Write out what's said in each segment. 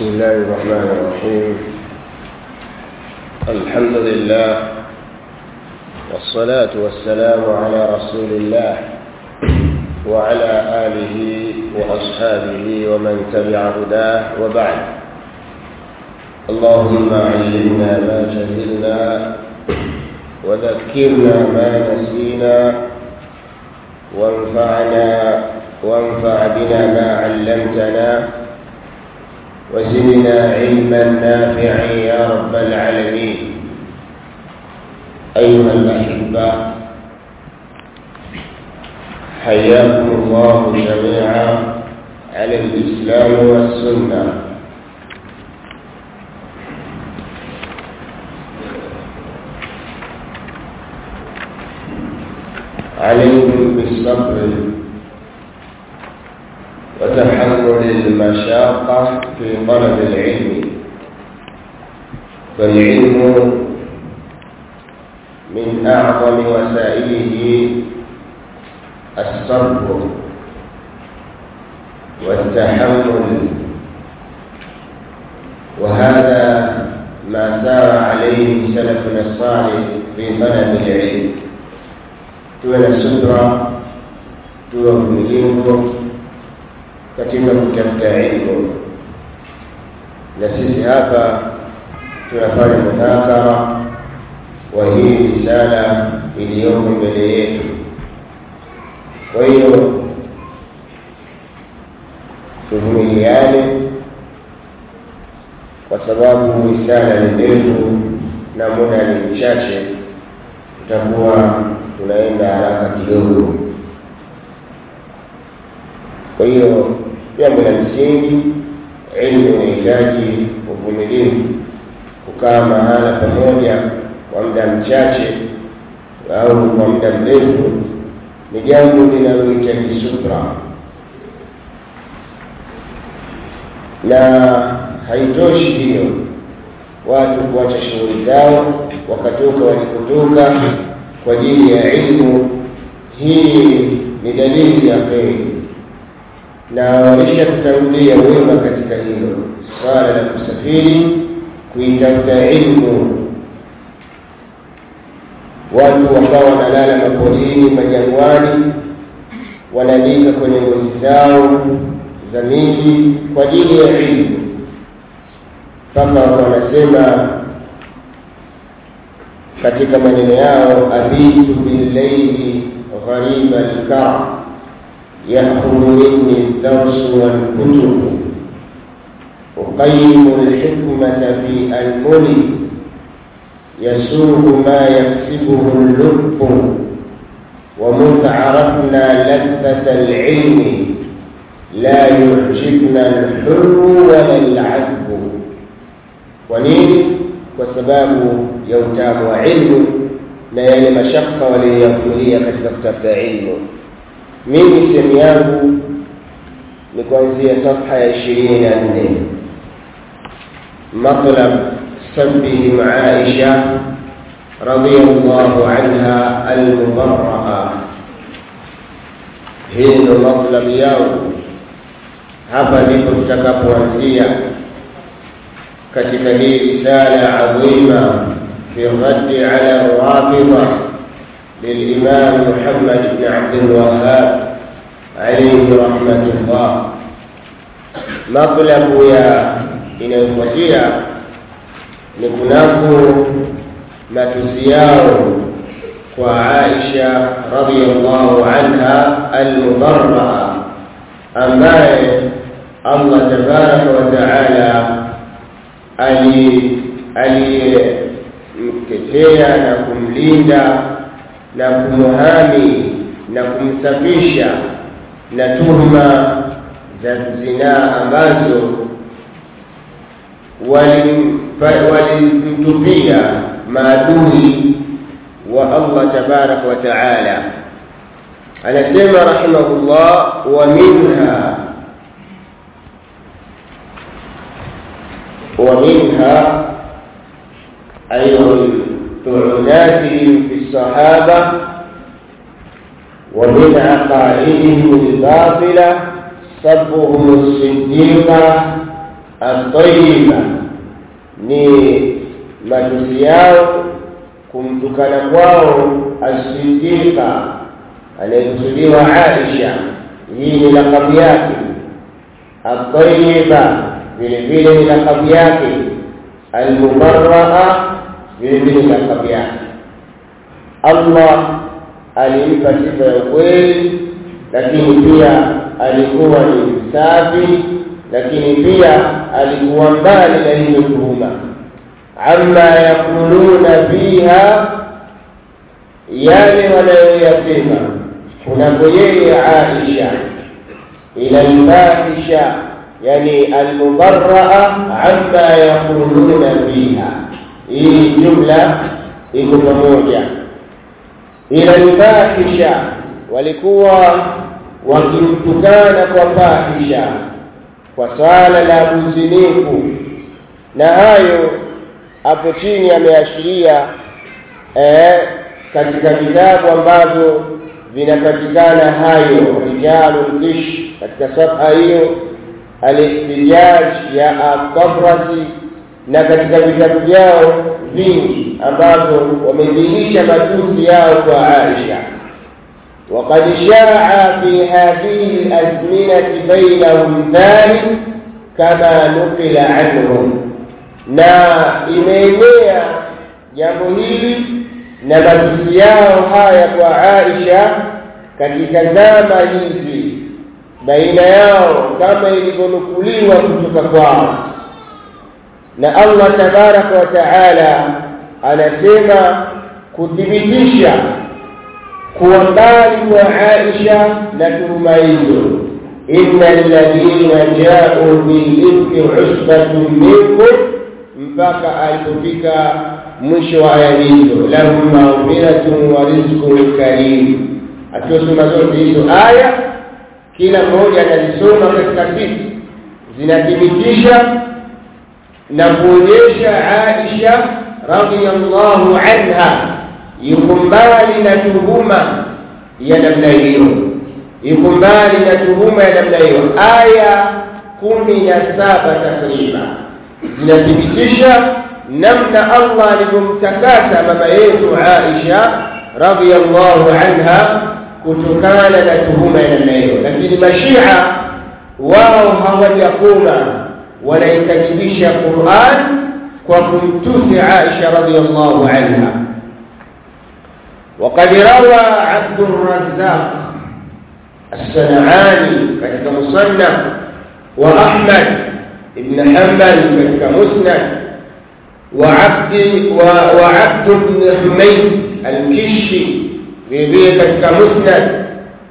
بسم الله الرحمن الرحيم الحمد لله والصلاة والسلام على رسول الله وعلى آله وأصحابه ومن تبع هداه وبعد اللهم علمنا ما جهلنا وذكرنا ما نسينا وانفعنا وانفع بنا ما علمتنا وزدنا علما نافعا يا رب العالمين أيها الأحبة حياكم الله جميعا على الإسلام والسنة عليكم بالصبر وتحمل المشاقة في طلب العلم فالعلم من أعظم وسائله الصبر والتحمل وهذا ما سار عليه سلفنا الصالح في طلب العلم tuwe na subra tuwe uvumilivu katika kutafuta ilmu na sisi hapa tunafanya mudhakara wa hii risala iliyoko mbele yetu kwa hiyo tuvumiliane kwa sababu risala ni ndefu na muda ni mchache tutakuwa tunaenda haraka kidogo kwa hiyo jambo la msingi ilmu inahitaji uvumilivu kukaa mahala pamoja kwa muda mchache au kwa muda mrefu ni jambo linalohitaji subra na haitoshi hiyo watu kuacha shughuli zao wakatoka walikotoka kwa ajili ya ilmu hii ni dalili ya kheri na walisha kutangulia wema katika hilo swala la kusafiri kuitafuta ilmu watu ambao wanalala maporini majangwani wanalika kwenye ngozi zao za miji kwa ajili ya ilmu mpaka wanasema katika maneno yao abitu billaili ghariba lkara يأخذ مني الدرس والكتب أقيم الحكمة في أنملي يسوق ما يكسبه اللب ومذ عرفنا لذة العلم لا يعجبنا الحلو ولا العذب ونين وسباب يوتام علم na yale mashaka waliyoyakulia katika kutafuta ilmu mimi sehemu yangu ni kuanzia safha ya ishirini na nne matlab sabihim aisha radiyallahu anha almubaraa hii ndo matlab yao hapa ndipo tutakapoanzia katika hii risala adhima fi raddi ala rawafidha للإمام محمد بن عبد الوهاب عليه رحمة الله مطلب يا inayofuatia ni kunako matusi yao kwa Aisha radhiyallahu anha almubarraa ambaye Allah tabaraka wa taala alimtetea na kumlinda na kumuhami na kumsafisha na tuhuma za zinaa ambazo walimtupia maadui wa Allah tabaraka wa taala anasema rahimahullah wa minha wa minha أيضا طعناتهم في الصحابة ومن عقائدهم الباطلة سبهم الصديق atayiba ni matusi yao kumtukana kwao as-siddiqa anayekusudiwa Aisha hii ni lakabu yake atayiba vile vile ni lakabu yake almubarraa vile vile lakabu yake Allah alimpa sifa ya ukweli lakini pia alikuwa ni msafi lakini pia alikuwa mbali na hiyo tuhuma amma yakuluna fiha yale wanayoyasema kunako yeye Aisha ila alfahisha yani almubarraa amma yakuluna fiha hii jumla iko pamoja ila alfahisha walikuwa wakimtukana kwa fahisha kwa swala la uzinifu na hayo hapo chini ameashiria eh, katika vitabu ambavyo vinapatikana hayo rijalul kish katika safha hiyo alihtijaj ya at-tabrasi na katika vitabu vyao vingi ambavyo wamedhihirisha matusi yao kwa Aisha وقد شاع في هذه الأزمنة بينهم ذلك كما نقل عنهم na imeenea jambo hili na matusi yao haya kwa Aisha katika zama hizi baina yao kama ilivyonukuliwa kutoka kwao na Allah tabaraka wa taala anasema kuthibitisha kuwa mbali kwa Aisha na tuhuma hizo inna alladhina ja'u bil-ifki 'usbatun minkum mpaka alipofika mwisho wa aya hizo lahum maghfiratun wa rizqun karim akiosoma zote hizo aya kila mmoja analisoma katika siku zinathibitisha na kuonyesha Aisha radhiyallahu anha yuko mbali na tuhuma ya namna hiyo yuko mbali na tuhuma ya namna hiyo aya kumi na saba takriban zinathibitisha namna Allah alivyomtakasa mama yetu Aisha radhiyallahu anha kutokana na tuhuma ya namna hiyo lakini mashia wao hawajakoma wanaikadhibisha Qur'an kwa kumtusi Aisha radhiyallahu anha وقد روى عبد الرزاق الصنعاني كتك مصنف وأحمد ابن حنبل كتك مسند وعبد وعبد بن حميد الكشي في كتك مسند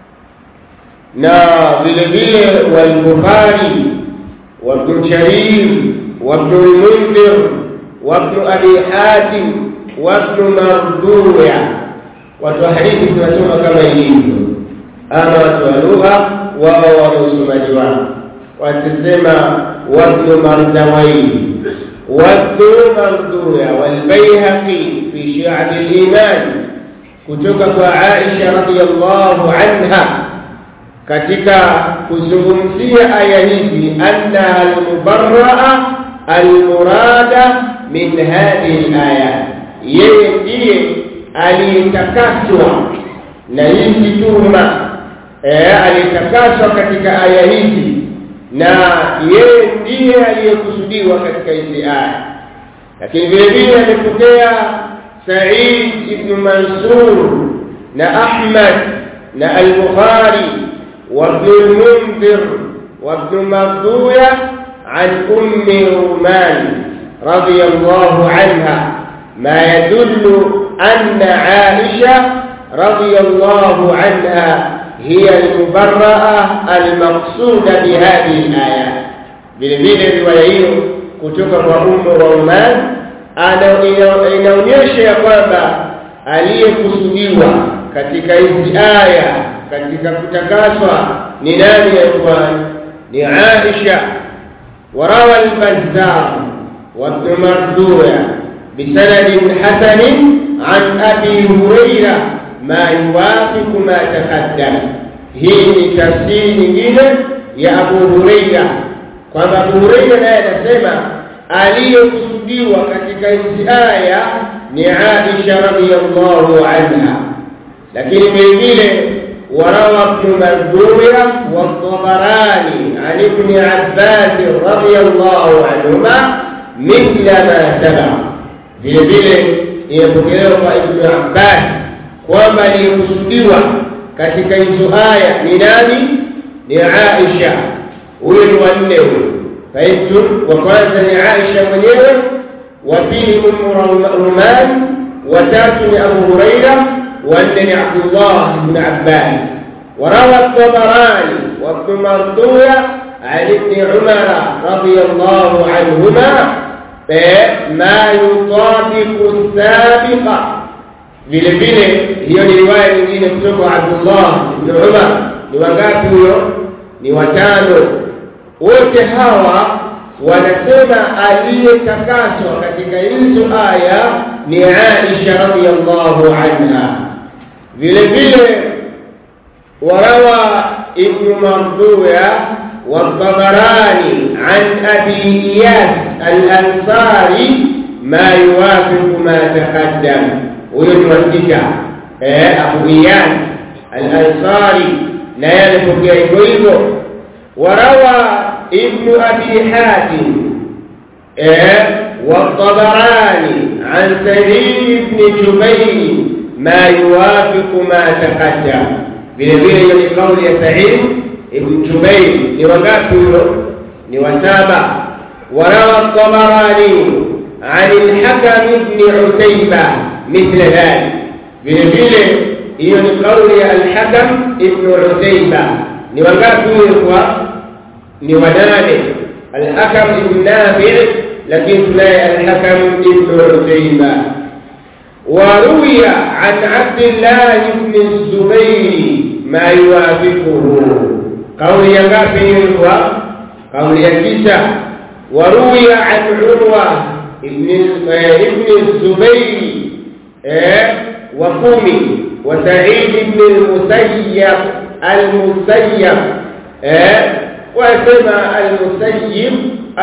نا بالبير والبخاري وابن جرير وابن المنذر وابن ابي حاتم وابن مردوع watu wa hadithi tunasoma kama ilivyo ama watu wa lugha wao wana usomaji wao watasema wabnu mardawaini wabnu marduya walbaihaqi fi shi'ab al-iman kutoka kwa Aisha radhiyallahu anha katika kuzungumzia aya hizi anna al-mubarraa al-murada min hadhihi al-ayat yeye ndiye aliyetakaswa na hizi tuhuma eh aliyetakaswa katika aya hizi na yeye ndiye aliyekusudiwa katika hizi aya lakini vile vile amepokea Sa'id ibn Mansur na Ahmad na Al-Bukhari wa Ibn al-Munzir wa Ibn Mardhuya عن أم رومان رضي الله عنها ما يدل أن عائشة رضي الله عنها هي المبرأة المقصودة بهذه الآيات بالبيل رواية kutoka kwa Ummu Roman inaonyesha ya kwamba aliyekusudiwa katika hizi aya katika kutakaswa ni nani ya Qur'an ni Aisha وروى البزار وابن مردوية بسند حسن عن أبي هريرة ما يوافق ما تقدم هي تفسير nyingine ya Abu Huraira kwamba Abu Hurairah naye anasema aliyekusudiwa katika hizi aya ni Aisha radhiyallahu anha lakini vile vile وروى ابن مردوية والطبراني عن ابن عباس رضي الله عنهما مثل ما سبق vile vile imepokelewa kwa Ibn Abbas kwamba aliyekusudiwa katika hizo aya ni nani? Ni Aisha. Huyo ni wanne huyo. Fahimtu, wa kwanza ni Aisha mwenyewe, wa pili Ummu Ruman, wa tatu ni Abu Huraira, wa nne ni Abdullah ibn Abbas. وروى الطبراني وابن مردوية عن ابن عمر رضي الله عنهما ما يطابق السابق vile vile hiyo ni riwaya nyingine kutoka Abdullah ibn Umar ni wangapi huyo ni watano wote hawa wanasema aliyetakaswa katika hizo aya ni Aisha radhiyallahu anha vile vile وروى ابن مردوية والطبراني عن أبي إياس الأنصاري ما يوافق ما تقدم ويتوسك أبو إياس الأنصاري لا يعرف كيف وروى ابن أبي حاتم والطبراني عن سعيد بن جبير ما يوافق ما تقدم vile vile hiyo ni kauli ya Sa'id ibn Jubayr ni wangapi huyo ni wasaba warawa Tabarani عن الحكم بن عتيبة مثل ذلك vile vile hiyo ni kauli ya al-Hakam ibn Utayba ni wangapi huyo kwa ni wanane al-Hakam ibn Nafi' lakini tunaye al-Hakam ibn Utayba وروي عن عبد الله بن الزبير ما يوافقه قول يغافي هو قول يكيسا وروي عن عروة ابن ابن الزبير وقومي وسعيد بن المسيب المسيب وسمى المسيب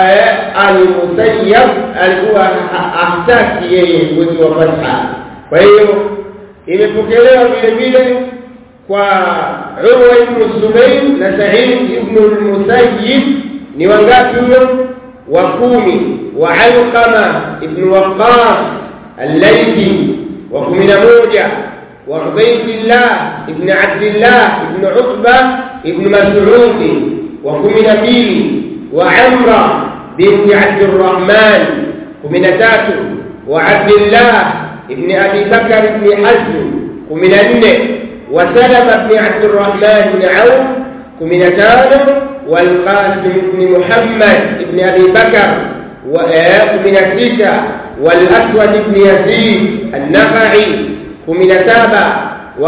المسيب alikuwa ahtaki yeye mwezi wa fatha kwa hiyo imepokelewa vile vile kwa Urwa ibn Zubayr na Sa'id ibn al-Musayyib ni wangapi huyo wa kumi wa Alqama ibn Waqqas al-Laythi wa kumi na moja wa Ubaydillah ibn Abdillah ibn Utba ibn Mas'ud wa kumi na mbili wa Amra بنت عبد الرحمن ومن تاتو وعبد الله ابن أبي بكر بن حزم ومن النه وسلم بن عبد الرحمن بن عوف ومن تاتو والقاسم بن محمد بن أبي بكر ومن الستة والأسود بن يزيد النخعي ومن تابع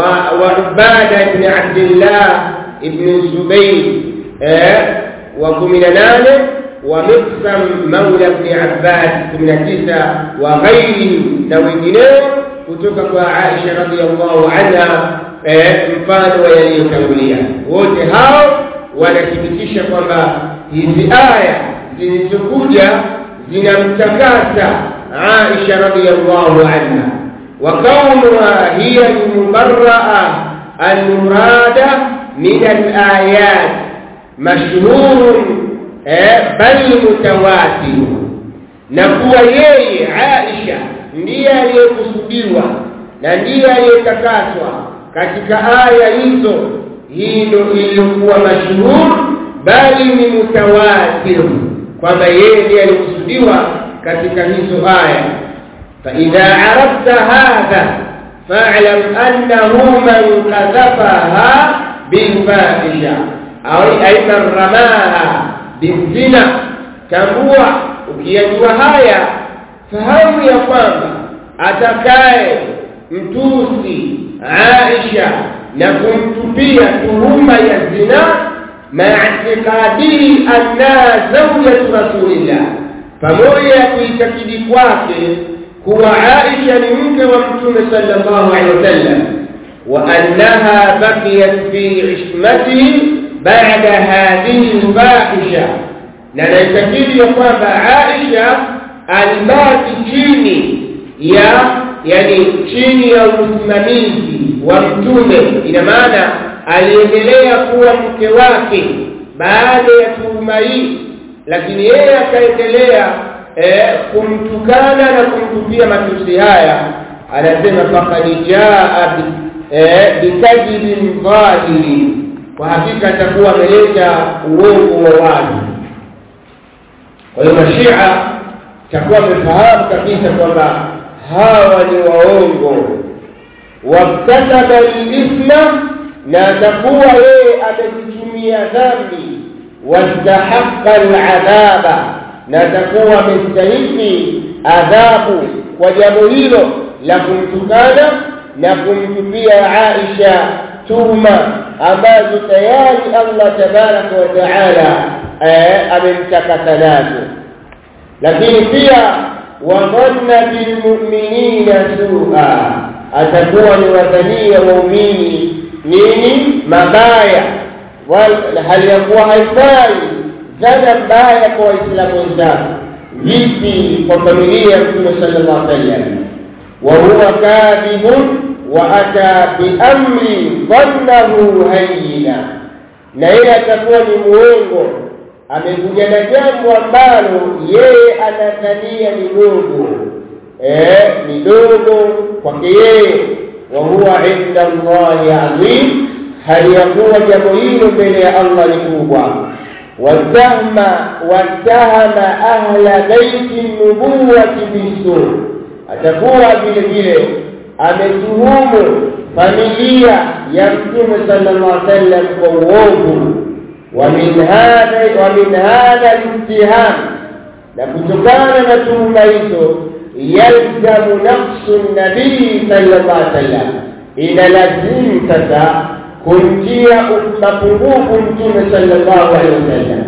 وعبادة بن عبد الله بن الزبير ومن نانه ومقسم مولى ابن عباس من التسع وغيره نوينه kutoka kwa Aisha radhiallahu anha mfano wa yaliyotangulia wote hao wanathibitisha kwamba hizi aya zilizokuja zinamtakasa Aisha radhiallahu anha wa kaunuha hiya almubarraa almurada min alayat mashhurun bal mutawatir na kuwa yeye Aisha ndiye aliyekusudiwa na ndiye aliyetakaswa katika aya hizo hilo iliyokuwa mashuhur bali ni mutawatir kwamba yeye ndiye alikusudiwa katika hizo aya فإذا عرفت هذا فاعلم أنه من قذفها بالفاحشة أو أي من رماها bizina tambua ukiyajua haya fahamu ya kwamba atakaye mtusi Aisha na kumtupia tuhuma ya zina ma'tiqadihi anna zawjatu rasulillah pamoja ya kuitakidi kwake kuwa Aisha ni mke wa mtume sallallahu alaihi wasallam wa annaha baqiyat fi ishmatihi بعد هذه الفاحشة na naitakidi ya kwamba Aisha alibaki chini ya yani chini ya usimamizi wa mtume ina maana aliendelea kuwa mke wake baada ya tuhuma hii lakini yeye akaendelea eh, kumtukana na kumtupia matusi haya anasema faqad jaa bikadhibin dhahiri kwa hakika atakuwa ameleta uongo wa wazi kwa hiyo mashia takuwa amefahamu kabisa kwamba hawa ni waongo waktasaba lithma na atakuwa yeye amezitumia dhambi wastahaqa aladhaba na atakuwa amestahiki adhabu kwa jambo hilo la kumtukana na kumtupia Aisha tuhuma ambazo tayari Allah tabaraka wa taala amemtakasa nazo lakini pia wadhanna bilmu'minina su'a atakuwa ni wadhania waumini nini mabaya hali ya kuwa haifai dhana mbaya kwa waislamu wenzao vipi kwa familia ya mtume sallallahu alaihi wasallam wa huwa kadhibun wa ata biamri dhannahu hayyina na yeye atakuwa ni muongo amekuja na jambo ambalo yeye anadhania ni dogo eh ni dogo kwake yeye wa huwa inda Allahi azim hali ya kuwa jambo hilo mbele ya Allah ni kubwa watahma watahama ahla baiti nubuwati bisu atakuwa vile vile ametuhumu familia ya mtume sallallahu alaihi wasallam kwa uovu ومن هذا ومن هذا الاتهام na kutokana na tuhuma hizo yalzamu nafsu nabii sallallahu alaihi wasallam inalazimu sasa kumtia mapungufu mtume sallallahu alaihi wasallam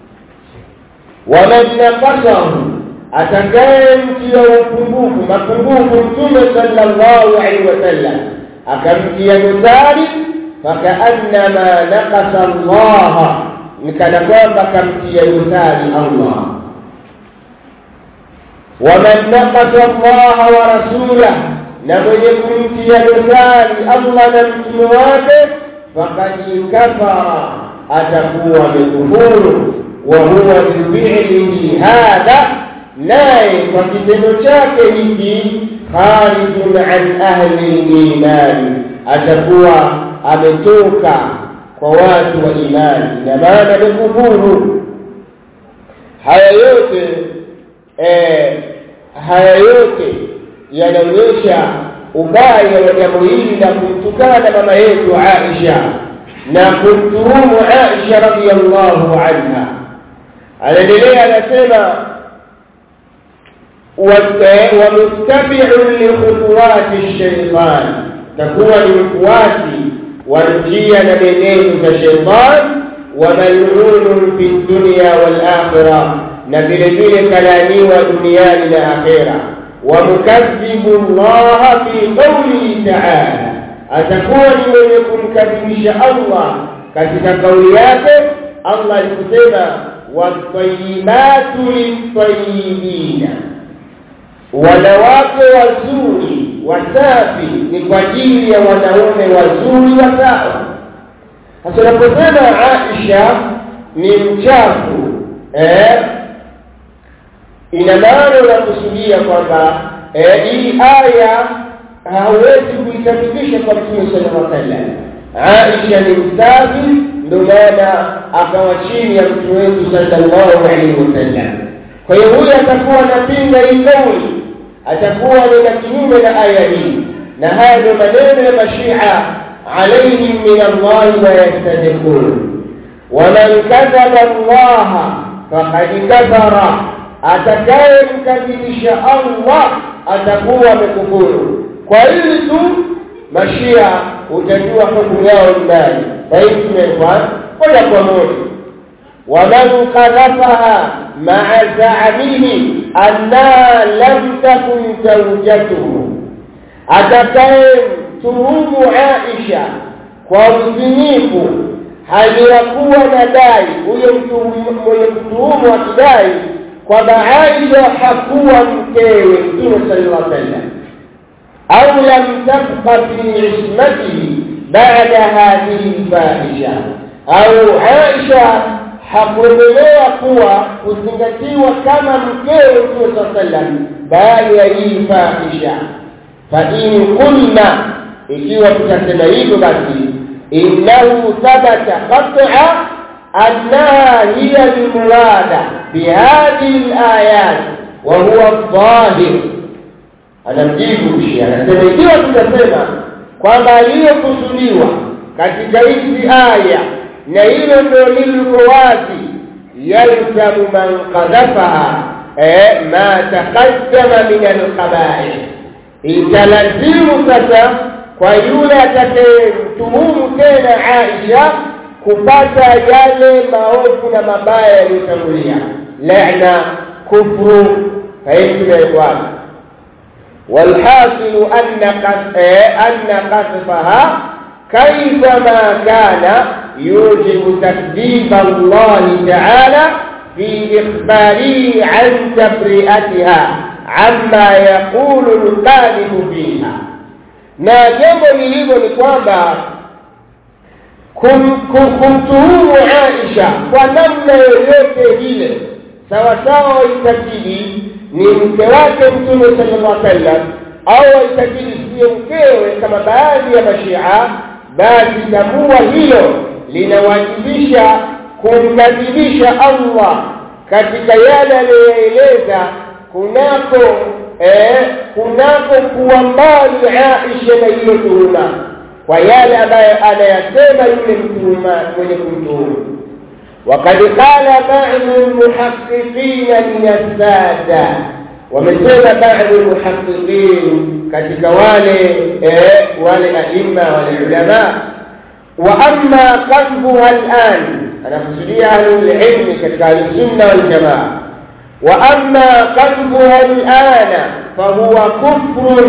waman naqasahu atakayemtia upungufu mapungufu mtume sallallahu alaihi wasallam akamtia dosari fakaannama naqasa Allah nikana kwamba kamtia dosari Allah waman naqasa Allah wa rasulah na mwenye kumtia dosari Allah na mtume wake faqad kafara atakuwa amekufuru wa huwa bifi'lihi hadha naye kwa kitendo chake hiki kharijun an ahli imani atakuwa ametoka kwa watu wa imani na maana amekufuru haya yote eh, haya yote yanaonyesha ubaya wa jambo hili la kumtukana mama yetu Aisha na kumtuhumu Aisha radhiallahu anha anaendelea anasema wamuttabi'un likhutuwati shaitan takuwa ni mfuasi wa njia na menendo za shaitan wa mal'unun fi dunya wal akhirah na vile vile kalaaniwa duniani na akhera wa mukadhibu Allah fi qawlihi ta'ala atakuwa ni mwenye kumkadhibisha Allah katika kauli yake Allah alikusema watayibatu litayibina wanawake wazuri wasafi ni kwa ajili ya wanaume wazuri wasawa sasa unaposema Aisha ni mchafu eh ina maana unakusudia kwamba eh, hii aya hauwezi kuitabidisha kwa Mtume sallallahu alaihi wasallam Aisha ni msafi ndio maana akawa chini ya mtume wetu sallallahu alaihi wasallam kwa hiyo huyu atakuwa anapinga hii kauli atakuwa ni kinyume na aya hii na haya ndio maneno ya mashia alaihim min Allah ma yastadiqun waman kadhaba Allah faqad kafara atakayemkadhibisha Allah atakuwa amekufuru kwa hili tu mashia utajua hukumu yao ndani fahimu moja kwa moja waman qadhafaha ma'a za'amihi anna lam takun zawjatuhu atakaye tuhumu Aisha kwa uzinifu hali ya kuwa na dai huyo mtu mwenye kutuhumu akidai kwamba Aisha hakuwa mkewe Mtume sallallahu alaihi wasallam au lam tabqa fi ismatihi baada hadhihi fahisha au Aisha hakuendelea kuwa kuzingatiwa kama mkewe Mtume sallallahu alaihi wasallam baada ya hii fahisha fa in qulna ikiwa tutasema hivyo basi innahu thabata qat'a annaha hiya almurada bihadhihi alayat wa huwa adh-dhahir anamjibu shi anasema ikiwa tutasema kwamba aliyokusudiwa katika hizi aya na hilo ndio liko wazi yalzamu man qadhafaha eh ma taqaddama min al-qaba'ih italazimu sasa kwa yule atakayemtuhumu tena Aisha kupata yale maovu na mabaya yaliyotangulia laana kufru fahimu والحاصل أن أن قذفها كيفما كان يوجب تكذيب الله تعالى في إخباره عن تبرئتها عما يقول القاذف فيها na jambo lilivyo ni kwamba kumtuhumu Aisha kwa namna yoyote ile sawasawa waitakidi ni mke wake Mtume sallallahu alaihi wasallam au waitakidi siyo mkewe kama baadhi ya mashia basi tambua hilo linawajibisha kumkadhibisha Allah katika yale aliyoeleza kunako eh, kunako kuwa mbali Aisha na hiyo tuhuma kwa yale ambayo anayasema yule mtuhuma mwenye kumtuhumu وقد قال بعض المحققين من السادة ومسema بعض المحققين katika wale eh, wale aima wale ulama wa amma qadbuha al'an anakusudia ahlul ilmi katika al-sunna wal jamaa وأما قلبها الآن فهو كفر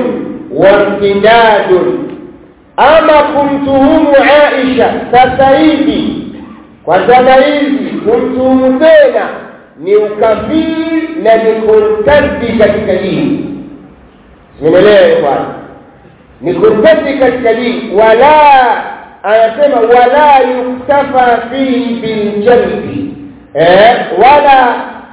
وامتداد أما كنتهم عائشة فسيدي وزمائزي كنتهم تينا ni ukafiri na ni kurtadi katika dini simenelewe bwana ni kurtadi katika dini wala anasema wala yuktafa fihi biljalbi eh, wala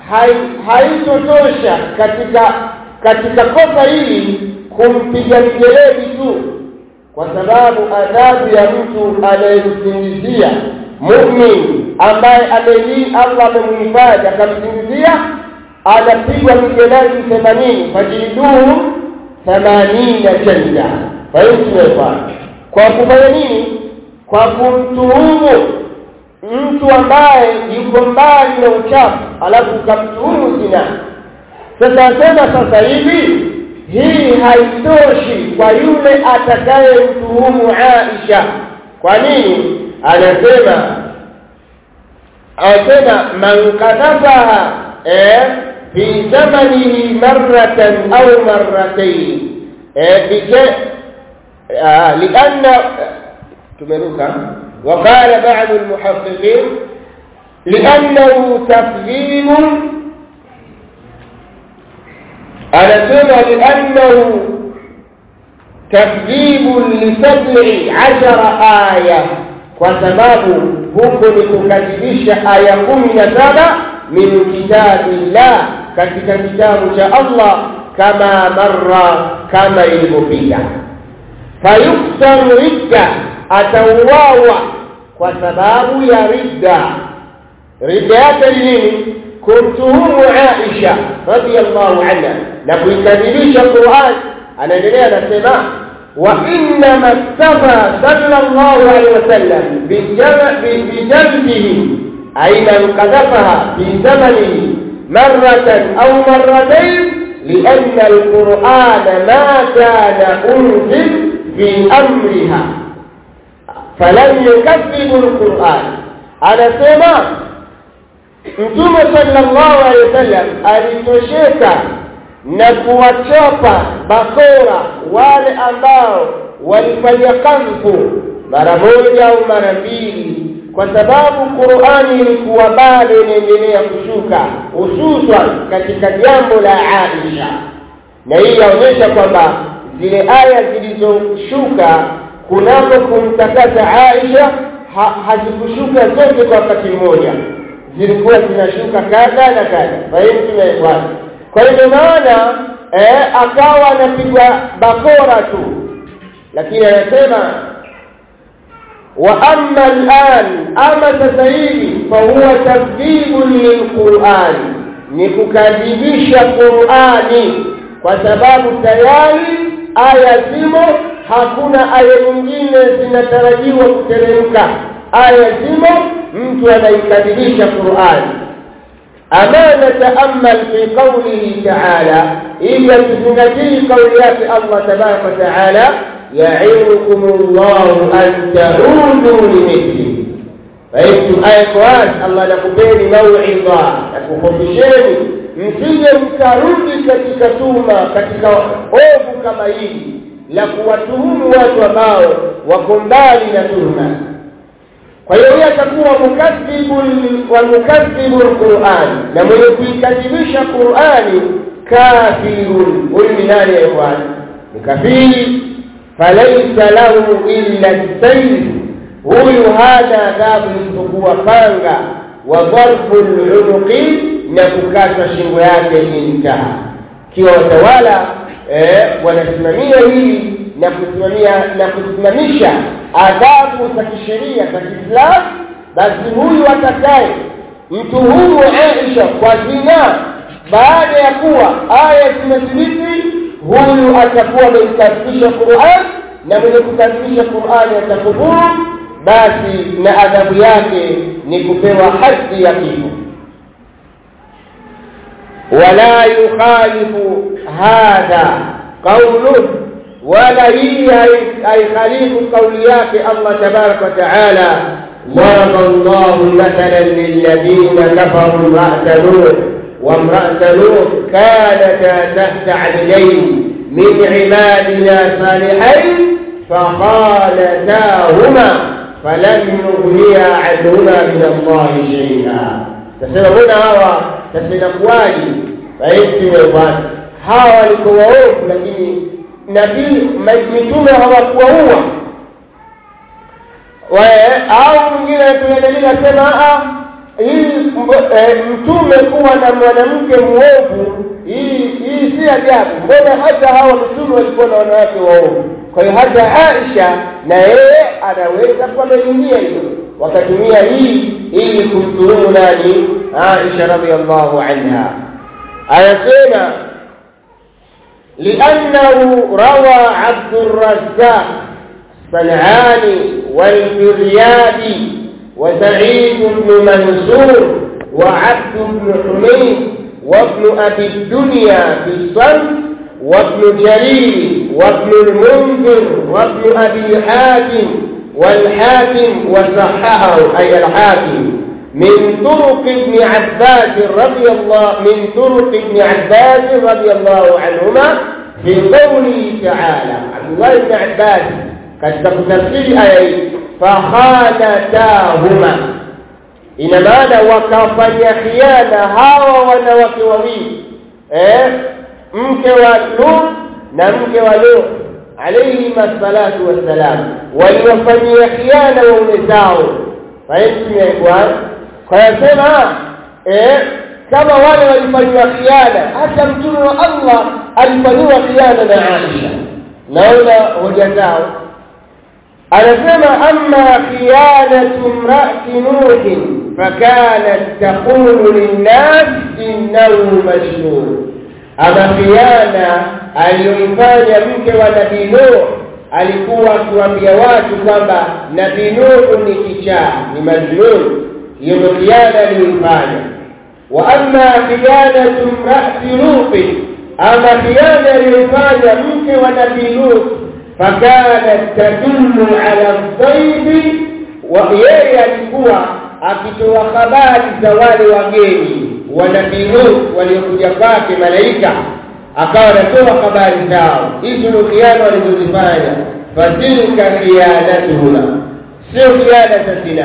haitotosha katika katika kosa hili kumpiga mjeledi tu kwa sababu adhabu ya mtu anayemsingizia mu'min ambaye ameli Allah amemhifadhi akamsingizia anapigwa mijeledi themanini fajiduhu themanina janda fahimu kwa kufanya nini kwa kumtuhumu mtu ambaye yuko mbali na uchafu alafu ukamtuhumu zina sasa asema sasa hivi hii haitoshi kwa yule atakayemtuhumu Aisha kwa nini anasema anasema man kadhafaha eh fi zamanihi marratan au marratayn eh bije lianna tumeruka وقال بعض المحققين لأنه تفهيم أنا سمع لأنه تكذيب لسبع عشر آية وسباب huko ni kukadhibisha aya kumi na saba min kitabillah katika kitabu cha Allah kama marra kama ilivyopita fayuktaru ridda atauawa kwa sababu ya ridda ridda yake ni nini kumtuhumu Aisha radhiallahu anha na kuikadhibisha Qur'an anaendelea anasema wa inna mastafa sallallahu alaihi wasallam bijalbihi aina qadhafaha fi zamanihi marratan au marratayn لأن القرآن ما كان أنزل في أمرها فلم يكذب القرآن anasema mtume sallallahu alaihi wasallam alitosheka na kuwachapa bakora wale ambao walifanya kadhfu mara moja au mara mbili kwa sababu Qur'ani ilikuwa bado inaendelea kushuka hususan katika jambo la Aisha na hii yaonyesha kwamba zile aya zilizoshuka kunako kumtakasa Aisha ha, hazikushuka zote kwa wakati mmoja zilikuwa zinashuka kadha na kadha fahimu tumeelewana kwa hiyo maana eh, akawa anapigwa bakora tu lakini anasema wa amma al'an ama sasa hivi fa huwa takdhibun lilquran ni kukadhibisha Qur'ani kwa sababu tayari aya zimo hakuna aya nyingine zinatarajiwa kuteremka aya zimo mtu anaikadhibisha Qur'ani ama nataamal fi qawlihi ta'ala ila tuzingatii kauli yake Allah tabaraka wa ta'ala ya'idukum Allah an ta'udu limithli faitu aya kwa Allah anakupeni mauidha akufundisheni msije mkarudi katika tuma katika ovu kama hili la kuwatuhumu watu ambao wako mbali na tuhuma kwa hiyo yeye atakuwa mukadhibun wa mukadhibu alquran na mwenye kuikadhibisha qurani kafirun huyu ni nani ya bwana ni kafiri falaisa lahu illa sayf huyu hana adhabu isipokuwa panga wa dharbu lunuqi na kukata shingo yake intaha kiwa watawala eh, wanasimamia hili na kusimamia na kusimamisha adhabu za kisheria za Kiislamu basi huyu atakaye mtu huyu Aisha kwa zina baada ya kuwa aya zimethibiti huyu atakuwa ameikadhibisha Qur'an na mwenye kukadhibisha Qur'an atakufuru basi na adhabu yake ni kupewa hadhi ya kifo wala yukhalifu hadha qawluhu ولا هي أي خليف قوليات الله تبارك وتعالى ضرب الله مثلا للذين كفروا امرأة نوح وامرأة نوح كانتا تحت عبدين من عبادنا صالحين فخالتاهما فلم يغنيا عنهما من الله شيئا تسمعون هوا تسمعون كواجي فإنتم hawa walikuwa waovu lakini nabii mitume hawakuwaua au mwingine tunadalili asema hii mtume kuwa na mwanamke mwovu hii hii si ajabu mbona hata hawa mitume walikuwa na wanawake waovu kwa hiyo hata Aisha na yeye anaweza kuamelinia hilo wakatumia hii ili kumtuhumu nani Aisha radhiallahu anha anasema لأنه روى عبد الرزاق الصنعاني والفريابي وسعيد بن منصور وعبد بن حميد وابن أبي الدنيا في الصنف وابن جرير وابن المنذر وابن أبي حاتم والحاكم وصححه أي الحاكم من طرق ابن عباس رضي الله من طرق ابن عباس رضي الله عنهما في قوله تعالى عبد الله بن عباس قد تفسير آية فخانتاهما ina maana wakafanya khiana hawa wanawake wawili eh mke wa Lut na mke wa Lut alayhi salatu wassalam waliwafanyia khiana waume zao fahimu ya bwana kwa yasema eh kama wale walifanywa khiana hata mtume wa Allah alifanywa khiana na Aisha naona hoja zao anasema amma khiyanatu imra'ati nuh fakanat taqulu linnas innahu mashhur ama khiana aliyoifanya mke wa nabii Nuh alikuwa akiwaambia watu kwamba nabii Nuh ni kichaa ni majnun hiyo ndio khiana aliyoifanya wa amma khiyanatu imra'ati lut ama khiana aliyoifanya mke wa nabii lut fakanat tadullu ala dhaibi wa yeye alikuwa akitoa habari za wale wageni wa nabii lut waliokuja kwake malaika akawa anatoa habari zao hizo ndio khiana walizozifanya fatilka khiyanatuhuma sio khiana za zina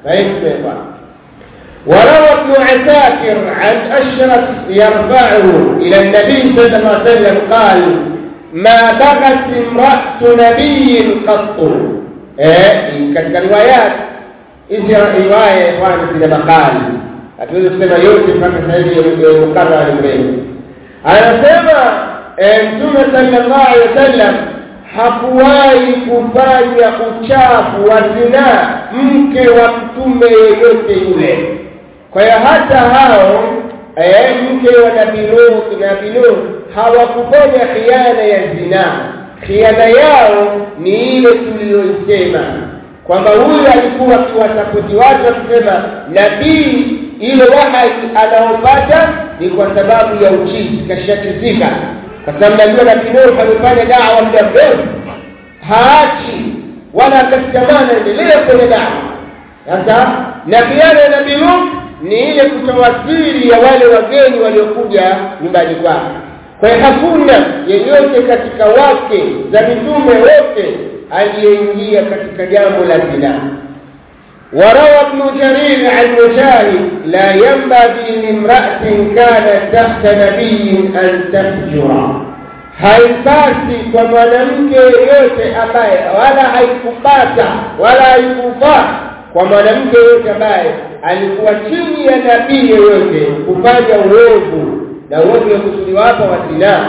فهمت وروى ابن عساكر عن أشرف يرفعه إلى النبي صلى الله عليه وسلم قال ما بغت امرأة نبي قط إيه katika riwayat hizi riwaya ikhwani zina makali hatuwezi kusema yote mpaka sasa hivi mukarrar mbele anasema mtume sallallahu alaihi wasallam hakuwahi kufanya uchafu wa zinaa mke wa mtume yeyote yule kwa hiyo hata hao eh, mke wa nabii Nuh nabii Nuh hawakufanya khiana ya zinaa khiana yao ni ile tuliyoisema kwamba huyu alikuwa akiwasapoti watu akisema nabii ile wahai anaopata ni kwa sababu ya uchizi kashakizika kwa sababu najua nabii Nuh amefanya dawa muda mrefu haachi wala akasikamana endelea kwenye dawa sasa na khiana ya nabii Nuh ni ile kutoa siri ya wale wageni waliokuja nyumbani kwake kwa hiyo hakuna yeyote katika wake za mitume wote aliyeingia katika jambo la zina وروى ابن جرير عن مجاهد لا ينبغي لامرأة كانت تحت نبي أن تفجر haipasi kwa mwanamke yeyote ambaye wala haikupata wala haikufaa kwa mwanamke yeyote ambaye alikuwa chini ya nabii yeyote kufanya uovu na uovu wakusudiwa hapa wa zinaa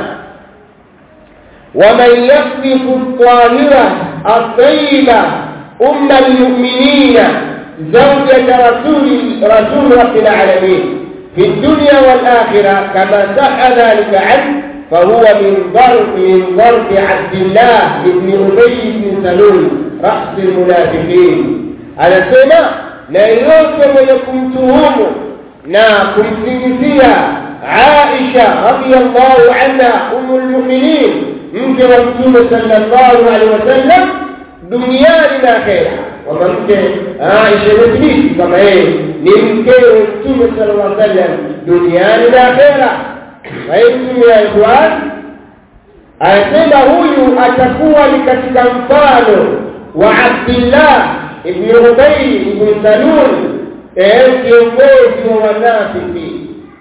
waman yasbiku tahira atayiba umma lmuminina زوجة رسول رسول رب العالمين في الدنيا والآخرة كما صح ذلك عنه فهو من ضرب من ضرب عبد الله بن أبي بن سلول رأس المنافقين anasema na yote mwenye kumtuhumu na kumsingizia Aisha radhiyallahu anha umul mu'minin mke wa Mtume sallallahu alaihi wasallam duniani na akhera kwamba mke Aisha imethibiti kama yeye ni mkewe Mtume sallallahu alaihi wasallam duniani na akhera fahimu ya ikhwan anasema huyu atakuwa ni katika mfano wa Abdullah ibn Ubay ibn Salul eh kiongozi wa wanafiki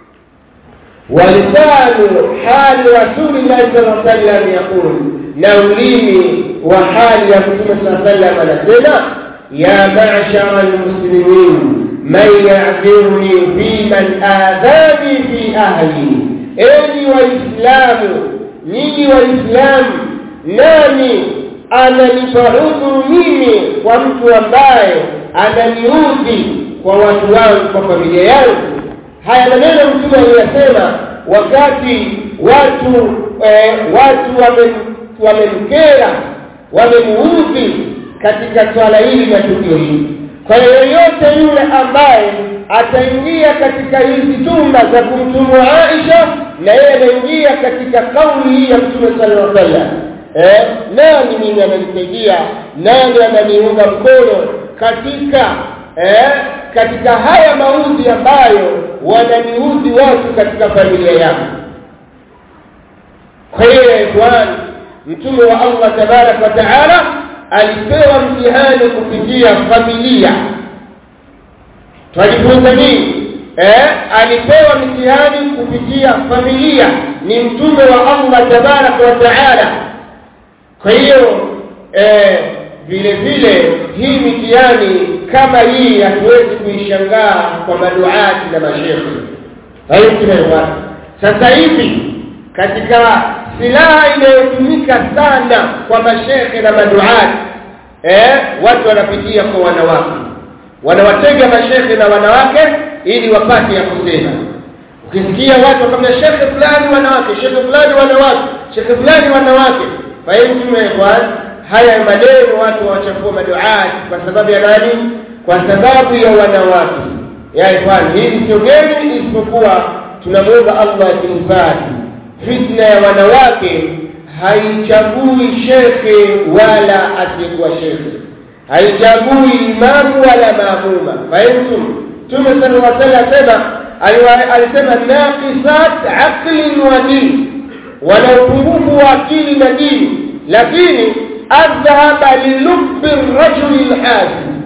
ولسان حال رسول الله صلى الله عليه وسلم يقول نوليني وحال رسول الله صلى الله عليه وسلم anasema يا معشر المسلمين من يعذرني في من آذاني في أهلي enyi waislamu nyinyi waislamu nani ananipa udhuru mimi kwa mtu ambaye ananiudhi kwa watu wangu kwa familia yangu haya maneno mtume aliyasema wakati watu eh, watu wamemkera wamemuudhi katika swala hili na tukio hili kwa hiyo yoyote yule ambaye ataingia katika hizi tuma za kumtumu Aisha na yeye anaingia katika kauli hii ya Mtume sallallahu alaihi wasallam eh nani mimi ananisaidia nani ananiunga mkono katika eh katika haya maudhi ambayo wananiudhi watu katika familia yangu kwa hiyo bwana mtume wa Allah tabarak wa taala alipewa mtihani kupitia familia tujifunza nini eh alipewa mtihani kupitia familia ni mtume wa Allah tabarak wa taala kwa hiyo eh vile vile hii mitihani kama hii hatuwezi kuishangaa kwa maduati na mashehe hayo sasa hivi katika silaha inayotumika sana kwa mashehe na maduati eh watu wanapitia kwa wanawake wanawatega mashehe na wanawake ili wapate ya kusema ukisikia watu kama shekhe fulani wanawake shekhe fulani wanawake shekhe fulani wanawake fahimu kwa haya maneno watu wachafua maduati kwa sababu ya nani kwa sababu ya wanawake ya ikhwan hili sio geni isipokuwa tunamuomba Allah atuhifadhi fitna ya wanawake haichagui shekhe wala asiyekuwa shekhe haichagui imamu wala maamuma fahimu Mtume sallallahu alaihi wasallam alisema naqisat aqlin wa din wana upungufu wa akili na dini lakini adhhaba lilubbi rajuli alhasim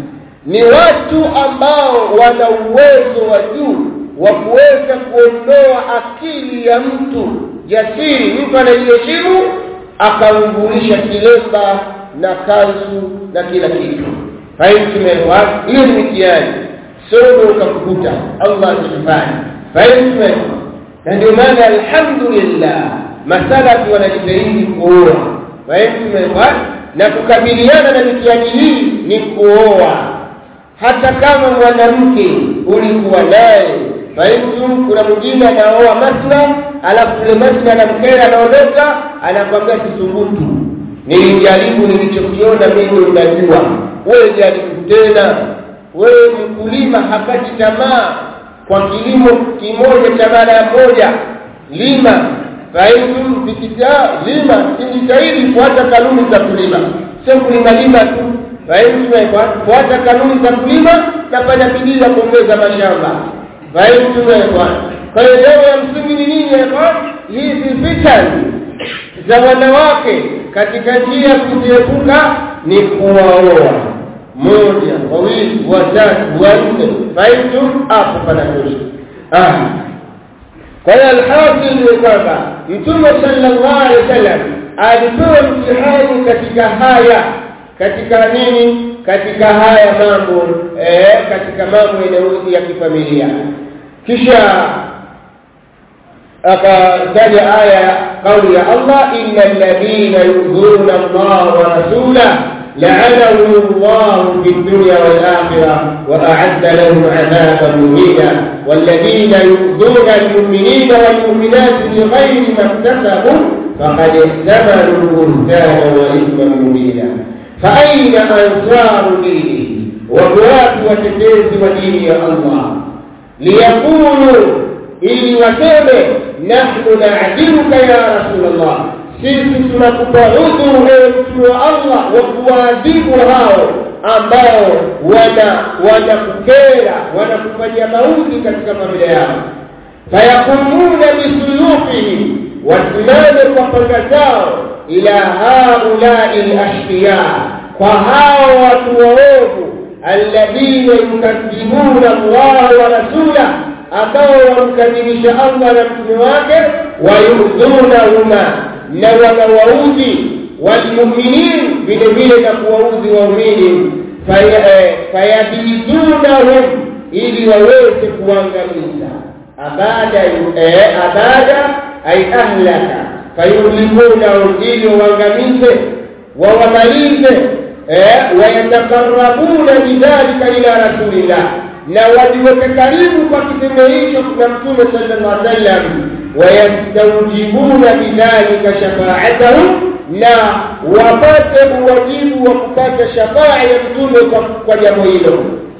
ni watu ambao wana uwezo wa juu wa kuweza kuondoa akili ya mtu jasiri mtu anajiheshimu akamvulisha kilemba na kanzu na kila kitu fahimu hiyo ni mitihani somo ukakukuta Allah atufanye fahimu na ndio maana alhamdulillah masalafi wanajitahidi kuoa fahimu na kukabiliana na mitihani hii ni kuoa hata kama mwanamke ulikuwa naye fahimu kuna mwingine anaoa masna alafu yule masna anamkera anaondoka anakwambia kisubutu nilijaribu nilichokiona mimi unajua wewe jaribu tena wewe mkulima hapati tamaa kwa kilimo kimoja cha mara moja lima fahimu vikita lima kijitahidi kuacha kanuni za kulima sio kulima lima tu fahimu kuacha kanuni za kulima na fanya bidii ya kuongeza mashamba fahimu bwana kwa hiyo leo ya msingi ni nini hizi fitani za wanawake katika njia ya kuziepuka ni kuwaoa moja wawili watatu wanne fahimu hapo panatosha ah kwa hiyo alhasil ni kwamba mtume sallallahu alaihi wasallam alipewa mtihani katika haya katika nini katika haya mambo eh, katika mambo yanayohusu ya kifamilia kisha akataja aya kauli ya Allah innal ladina yu'dhuna Allah wa rasulahu لعنهم الله في الدنيا والآخرة وأعد لهم عذابا مهينا والذين يؤذون المؤمنين والمؤمنات بغير ما اكتسبوا فقد احتملوا بهتانا وإثما مبينا فأين أنصار دينه وقوات وتتيز ودين يا الله ليقولوا إلي وسيمه نحن نعذرك يا رسول الله sisi tunakupa udhuru ewe mtume wa Allah wa kuwaadhibu hao ambao wana wanakukera wanakufanyia maudhi katika familia yao fayakumuna bisuyufihim wasimame kwa panga zao ila haulai lashqiya kwa hao watu waovu alladhina yukadhibuna Allah wa rasulah ambao wamkadhibisha Allah na mtume wake wayudhunahuma na wanawaudhi walmuminin vile vile na kuwaudhi waumini fayabidunahum ili waweze kuangamiza abada abada ay ahlaka fayuhlikunahum ili waangamize wawamalize wayatakarabuna bidhalika ila rasulillah na wajiweke karibu kwa kitendo hicho na mtume sallallahu alaihi wasallam wayastawjibuna bidhalika shafaatahum na wapate uwajibu wa kupata shafaa ya mtume kwa, kwa jambo hilo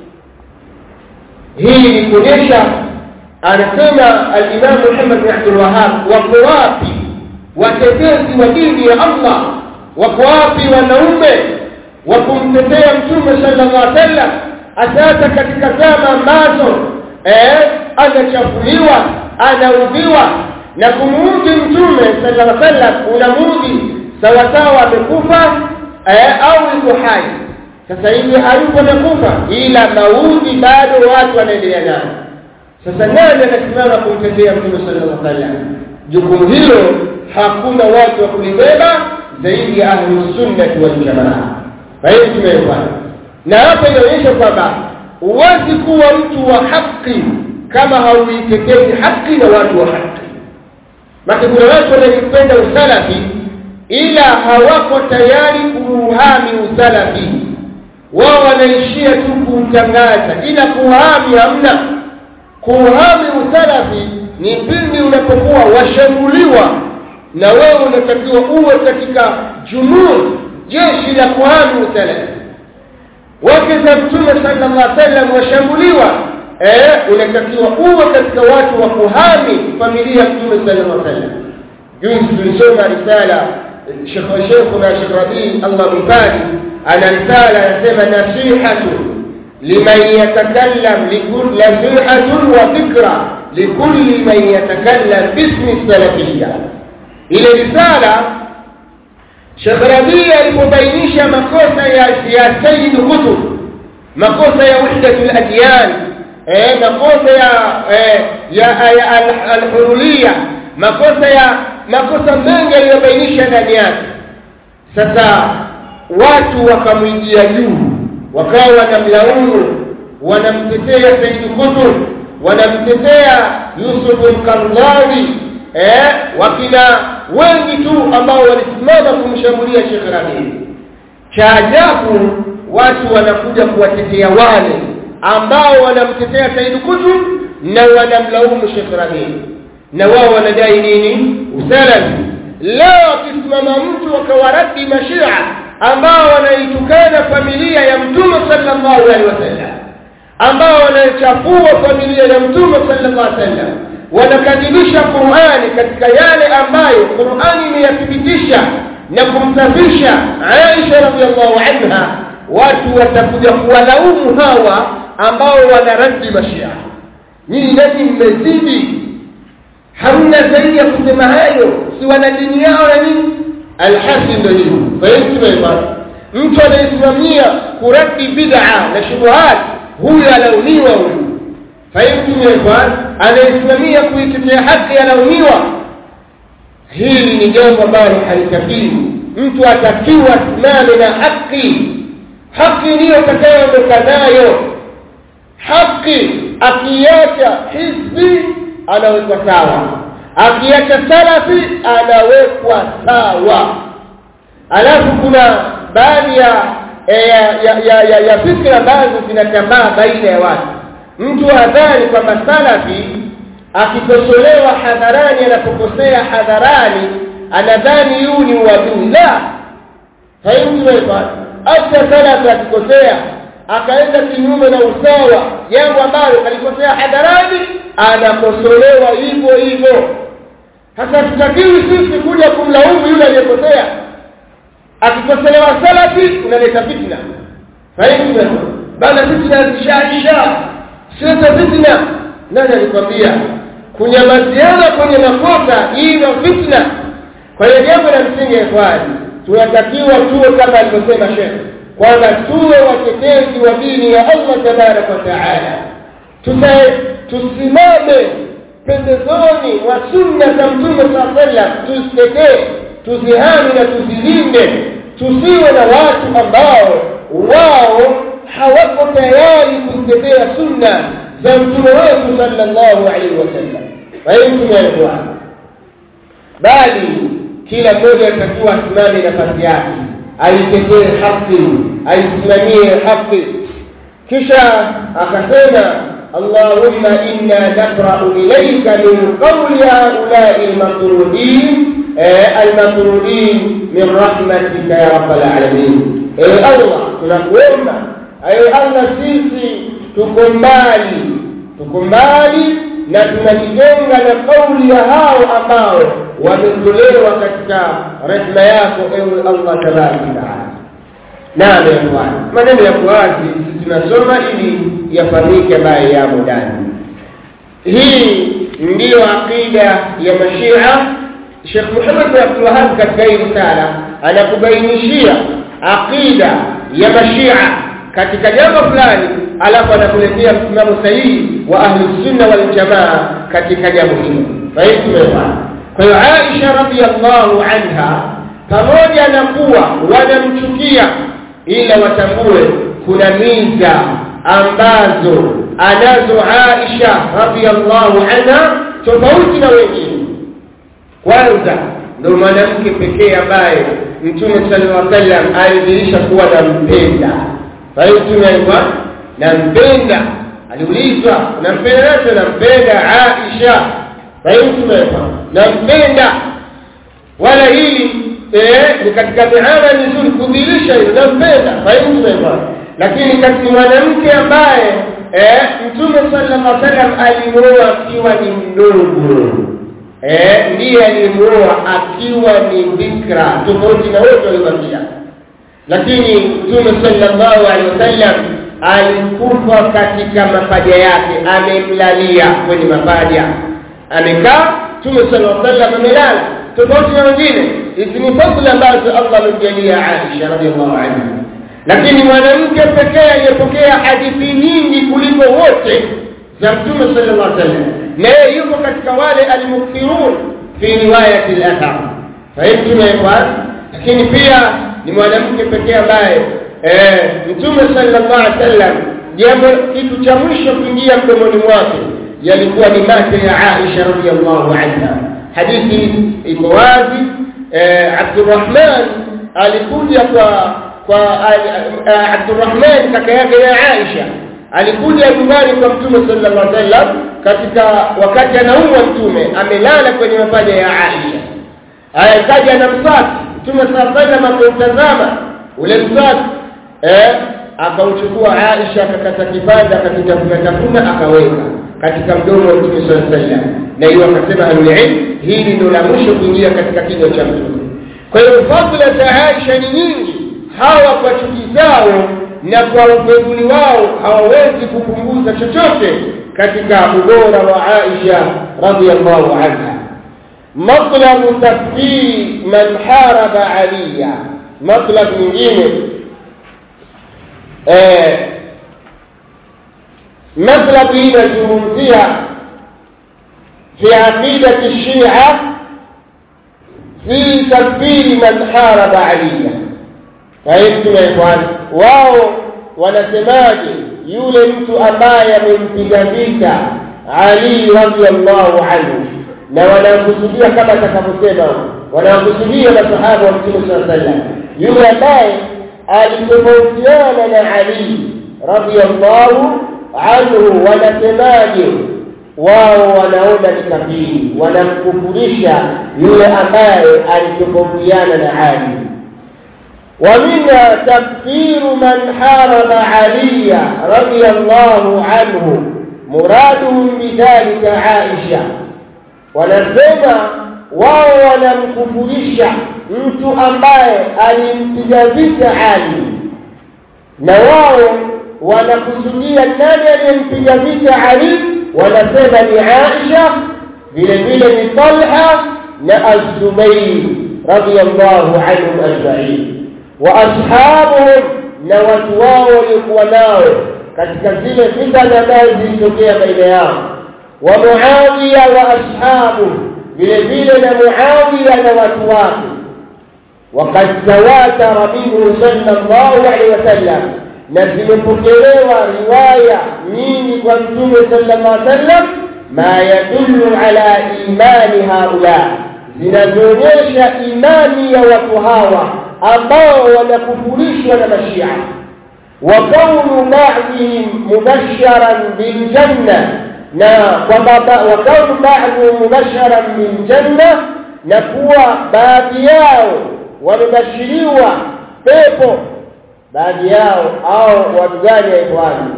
hii ni kuonyesha anasema alimamu Muhammad bin Abdul Wahhab wako wapi watetezi wa dini ya Allah wako wapi wanaume wa kumtetea mtume sallallahu alaihi wasallam asasa katika zama ambazo eh anachafuliwa anaudhiwa na kumuudhi mtume sallallahu alaihi wasallam unamuudhi sawa sawa amekufa eh, au yuko hai sasa hivi hayupo amekufa ila maudhi bado watu wanaendelea nayo sasa nani anasimama kumtetea mtume sallallahu alaihi wasallam jukumu hilo hakuna watu wa kulibeba zaidi ya ahlus sunnah wal jamaa kwa hiyo tumeelewana na hapa inaonyesha kwamba huwezi kuwa mtu wa haki kama hauitetezi haki na watu wa haki maki kuna watu wanaipenda usalafi ila hawako tayari kuuhami usalafi wao wanaishia tu kuutangaza ila kuhami hamna kuhami usalafi ni pindi unapokuwa washambuliwa na wewe unatakiwa uwe katika junun jeshi la kuhami usalafi wake za mtume sallallahu alaihi wasallam washambuliwa eh unatakiwa uwe katika watu wa kuhami familia ya mtume sallallahu alaihi wasallam juzi tulisoma risala Sheikh Sheikh na Sheikh Rabi Allah mfadi ana risala anasema nasihatu liman yatakallam likulli nasihatun wa fikra likulli man yatakallam bismi salafiyya ile risala Sheikh Rabi alipobainisha makosa ya ya Sayyid Qutb makosa ya wahdatul adyan eh makosa ya eh, ya, ya al-huruliyya makosa ya makosa mengi aliyobainisha ndani yake sasa watu wakamwijia juu wakawa wanamlaumu wanamtetea Said Qutb wanamtetea Yusuf al-Qaradawi eh wakina wengi tu ambao walisimama kumshambulia Sheikh Rabi cha ajabu watu wanakuja kuwatetea wale ambao wanamtetea Said Qutb na wanamlaumu Sheikh Rabi na wao wanadai nini usalafi leo akisimama mtu akawaradi mashia ambao wanaitukana familia ya mtume sallallahu alaihi wasallam ambao wanachafua familia ya mtume sallallahu alaihi wasallam wanakadirisha Qur'ani katika yale ambayo Qur'ani imeyathibitisha na kumsafisha Aisha radhiallahu anha watu watakuja kuwalaumu hawa ambao wanaradi mashia nyinyi nani mmezidi hamna zaidi ya kusema hayo si wana dini yao na nini alhasi ndio hiyo fahimu mtu anayesimamia kuradi bid'a na shubuhat huyu alaumiwa huyu fahimu ikhwan anayesimamia kuitetea haki alaumiwa hili ni jambo ambalo halitakiwi mtu atakiwa simame na haki haki ndiyo atakayoondoka nayo haki akiacha hizbi anawekwa sawa akiacha salafi anawekwa sawa alafu kuna baadhi ya ya, ya, ya, ya, ya fikra ambazo zinatambaa baina ya watu mtu adhani kwamba salafi akikosolewa hadharani anapokosea hadharani anadhani yuu ni uadui la haimtumepa hata salafi akikosea akaenda kinyume na usawa jambo ambalo kalikosea hadharani anakosolewa hivyo hivyo hasa tutakiwi sisi kuja kumlaumu yule aliyekosea akikosolewa salafi unaleta fitna fahimu bana fitna zishaisha sasa fitna nani alikwambia kunyamaziana kwenye makosa ilo fitna kwa hiyo jambo la msingi ikhwani tunatakiwa tuwe kama alivyosema shekhe kwamba tuwe watetezi wa dini ya Allah tabaraka wa taala tusimame pembezoni mwa sunna za mtume saa sallam tuzitetee tuzihami na tuzilinde tusiwe na watu ambao wao hawako tayari kuzitetea sunna za mtume wetu sallallahu alaihi wasallam fahimu bali kila mmoja atakiwa asimame nafasi yake aitetee haki aisimamie haki kisha akasema اللهم إنا نقرأ إليك من قول هؤلاء المطرودين المطرودين من رحمتك يا رب العالمين أي الله تنقوم أي الله سيسي تكمالي تكمالي na tunajijenga na kauli ya hao ambao wametolewa katika rehema yako ewe Allah tabaraka taala naam ya bwana maneno ya wazi tunasoma ili yafahamike ambayo yamo ndani hii ndiyo aqida ya mashia Sheikh Muhammad bin Abdul Wahhab katika hii risala anakubainishia aqida ya mashia katika jambo fulani alafu anakuletea msimamo sahihi wa ahli sunna wal jamaa katika jambo hilo fahimu kwa hiyo Aisha radhiallahu anha pamoja na kuwa wanamchukia ila watambue kuna miza ambazo anazo Aisha radhiallahu anha tofauti na wengine kwanza ndio mwanamke pekee ambaye Mtume sallallahu alaihi wasallam alidhihirisha kuwa nampenda fahimu tumeaikwa nampenda aliulizwa unampenda nani nampenda Aisha fahimu tumeaikwa nampenda wala hili eh ni katika mihana mizuri kudhihirisha hilo nampenda fahimu tumeaikwa lakini katika mwanamke ambaye eh mtume sallallahu alaihi wasallam alimuoa akiwa ni mdogo eh ndiye alimuoa akiwa ni bikra tofauti na wote waliobakia lakini mtume sallallahu alaihi wasallam alikufa katika mapaja yake amemlalia kwenye mapaja amekaa mtume sallallahu alaihi wasallam amelala tofauti na wengine hizi ni fadhila ambazo Allah amemjalia Aisha radhiallahu anha lakini mwanamke pekee aliyepokea hadithi nyingi kuliko wote za mtume sallallahu alaihi wasallam na yeye yuko katika wale almukthirun fi riwayati al-athar fahimtum ya ikhwan lakini pia ni mwanamke pekee ambaye eh mtume sallallahu alaihi wasallam jambo kitu cha mwisho kuingia mdomoni mwake yalikuwa ni mate ya Aisha radhiallahu anha hadithi iko wazi eh Abdurrahman alikuja kwa kwa Abdurrahman kaka yake ya Aisha alikuja nyumbani kwa mtume sallallahu alaihi wasallam katika wakati anaumwa mtume amelala kwenye mapaja ya Aisha akaja na mswaki mtume sallallahu alaihi wasallam akamtazama ule mswaki eh akauchukua Aisha akakata kipande akakitafuna tafuna akaweka katika mdomo wa mtume sallallahu alaihi wasallam na hiyo akasema alilm hili ndio la mwisho kuingia katika kinywa cha mtume kwa hiyo fadhila za Aisha ni nyingi hawa kwa chuki zao na kwa ubeduli wao hawawezi kupunguza chochote katika ubora wa Aisha radhiallahu anha matlab takfir man haraba aliya matlab nyingine eh matlab hii inazungumzia fi aqidati shia fi takfir man haraba aliya fahimtum ya ikhwan wao wanasemaje yule mtu ambaye amempiga vita Ali radhiallahu anhu na wanakusudia kama atakavyosema wanakusudia masahaba wa Mtume sallallahu alaihi wasallam yule ambaye alitofautiana na Ali radhiallahu anhu wanasemaje wao wanaona ni kafiri wanamkufurisha yule ambaye alitofautiana na Ali ومنها تكفير من حارب علي رضي الله عنه مرادهم بذلك عائشة wanasema wao wanamkufurisha mtu ambaye alimpiga vita Ali na wao wanakusudia nani aliyempiga vita Ali wanasema ni Aisha vile vile ni Talha na Az-Zubayr radiyallahu anhum ajma'in واصحابهم na watu wao waliokuwa nao katika zile fitna ambazo zilitokea baina yao wa Muawiya wa ashabu vile vile na Muawiya na watu wake وقد تواتر منه صلى الله عليه وسلم na zimepokelewa riwaya nyingi kwa mtume sallallahu alaihi wasallam ma yadullu ala imani haula zinazoonyesha imani ya watu hawa ambao wanakufurishwa na mashia wa kaunu ba'dihim mubasharan bil janna na kwamba wa kaunu ba'dihim mubasharan bil janna na kuwa baadhi yao wamebashiriwa pepo baadhi yao au watu gani ya ikhwani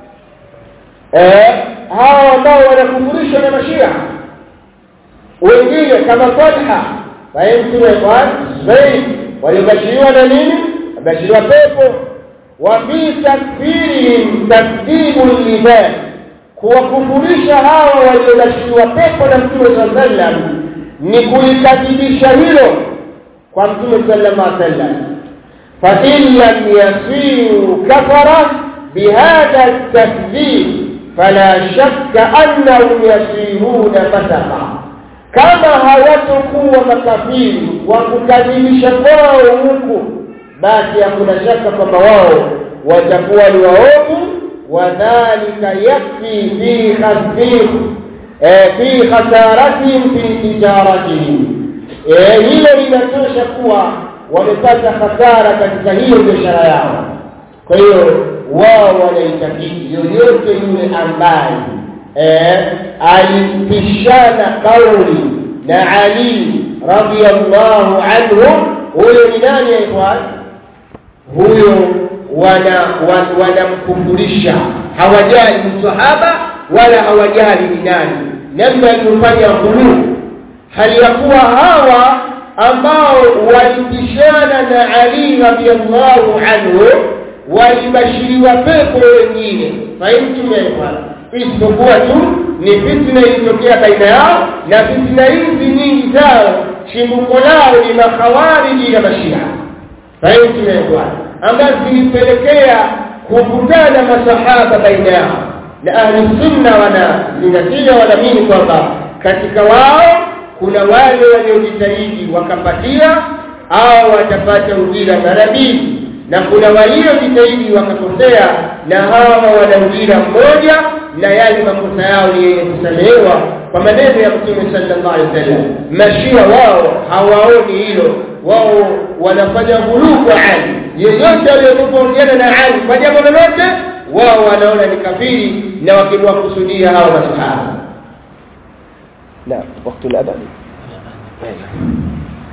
eh hao ambao wanakufurishwa na mashia wengine kama Talha fahimtu ya ikhwani zaid waliobashiriwa na nini wabashiriwa pepo wa fi takfirihim takdibu liman kuwakufurisha hawa waliobashiriwa pepo na mtume sallallahu alaihi wasallam ni kulikadhibisha hilo kwa mtume sallallahu alaihi wasallam fa in lam yasiru kafara bihadha at-takdhib fala shakka annahum yasiruna fasaka kama hawatokuwa makafiri wa kukadhibisha kwao huku basi hakuna shaka kwamba wao watakuwa ni waovu wadhalika yakfi fi khasfih fi khasaratihim fi tijaratihim hilo linatosha kuwa wamepata hasara katika hiyo biashara yao kwa hiyo wao wanaitakidi yoyote yule ambaye eh alipishana kauli na Ali radhiyallahu anhu huyo ni nani ya ikhwan huyo wana wanamkufurisha hawajali msahaba wala hawajali ni nani namna aliyofanya ghuluu hali ya kuwa hawa ambao walipishana na Ali radhiyallahu anhu walibashiriwa pepo wengine fahimtum ya ikhwan isipokuwa tu ni fitna ilitokea baina yao na fitna hizi nyingi zao chimbuko lao ni makhawariji na mashia fahimtum ya ikhwan ambazo zilipelekea kuvutana masahaba baina yao na ahli sunna wanazingatia wanaamini kwamba katika wao kuna wale waliojitahidi wakapatia au watapata ujira mara mbili na kuna waliojitahidi wakakosea na hawa wana ujira mmoja na yale makosa yao ni yenye kusamehewa kwa maneno ya Mtume sallallahu alaihi wasallam mashia wao hawaoni hilo wao wanafanya ghuluu kwa Ali yeyote aliyotofautiana na Ali kwa jambo lolote wao wanaona ni kafiri na wakimwakusudia hao masahaba لا وقت الأذان